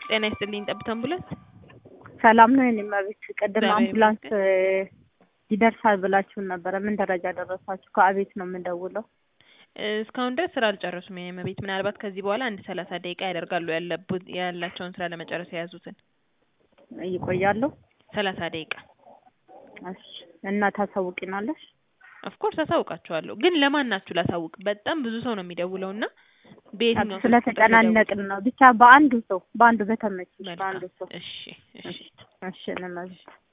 ጤና ይስጥልኝ ጠብታ አምቡላንስ ሰላም ነው የኔ እመቤት። ቅድም እግዚአብሔር አምቡላንስ ይደርሳል ብላችሁን ነበረ። ምን ደረጃ ደረሳችሁ? ከአቤት ነው የምንደውለው። እስካሁን ድረስ ስራ አልጨረሱም የኔ እመቤት። ምናልባት ከዚህ በኋላ አንድ ሰላሳ ደቂቃ ያደርጋሉ ያለቡ- ያላቸውን ስራ ለመጨረስ የያዙትን ይቆያሉ። ሰላሳ ደቂቃ እሺ እና ታሳውቂናለሽ? ኦፍኮርስ አሳውቃችኋለሁ። ግን ለማን ናችሁ ላሳውቅ? በጣም ብዙ ሰው ነው የሚደውለው እና በየትኛው ስልክ ቁጥር ስለተጨናነቅን ነው። ብቻ በአንዱ ሰው በአንዱ በተመቸሽ ልደውል? በአንዱ ሰው መልካም እሺ እሺ እሺ እሺ እኔ እመቤት